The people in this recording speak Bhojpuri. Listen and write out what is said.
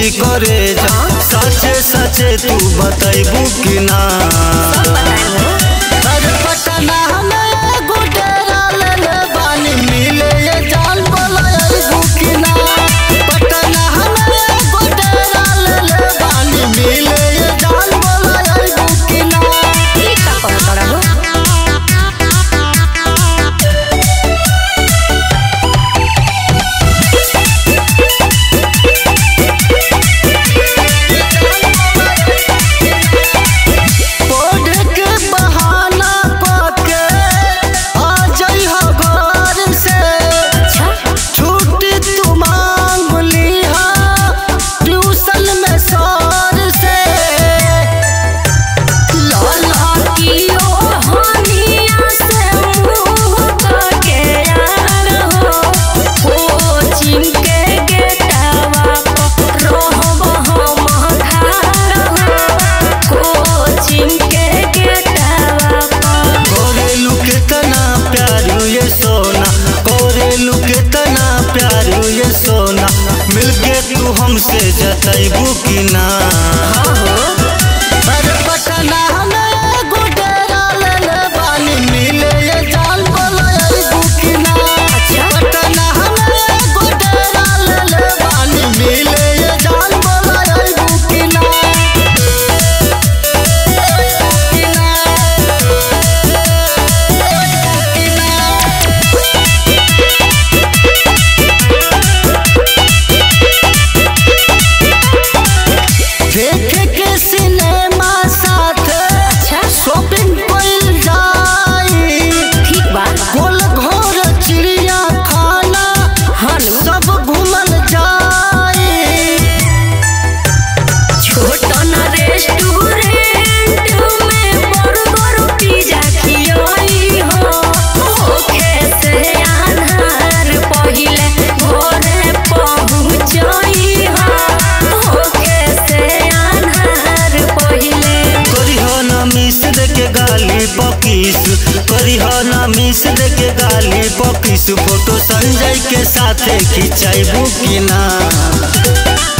टूटी करे जा सचे सचे तू बतैबू कि ना अरे पटना में गुडेरा ले ले बानी मिले ये जान बोला अरबू कि ना पटना में गुडेरा ले ले बानी मिले ये जान बोला अरबू कि ना ई का कहत तोरा हो पढ़ के बहाना पाके आ जइहा घर से अच्छा छुट्टी तू मांग लीहा ट्यूशन में सर से लाला कियो हनिया से मुंह के यार हो कोचिंग के गेटवा पर रहब हम खार हो कोचिंग के गेटवा पर कोरेलू कितना प्यार ये सोना कोरेलू कितना प्यार ये सोना मिलके तू हमसे जतैबू कि ना अरे पटना में गुडेरा ले ले बानी मिले ये जान बोला अरबू कि ना पटना में गुडेरा ले ले बानी मिले ये जान बोला अरबू कि ना कि ना देखे के सिनेमा साथ अच्छा शॉपिंग कइल जाई ठीक बा गोल घोर चिड़िया खाना हनु सब घूमल जाई छोटन रेस्टोरेंट में बर्गर पिज्जा खियाई हो ओखे से आधार पहिले घरे पहुंचाई हो ओखे से आधार पहिले करिह ना मिस दे के गाली पकीस करिह ना मिस दे के गाली पकीस फोटो संजय के साथे खिंचाइबू कि ना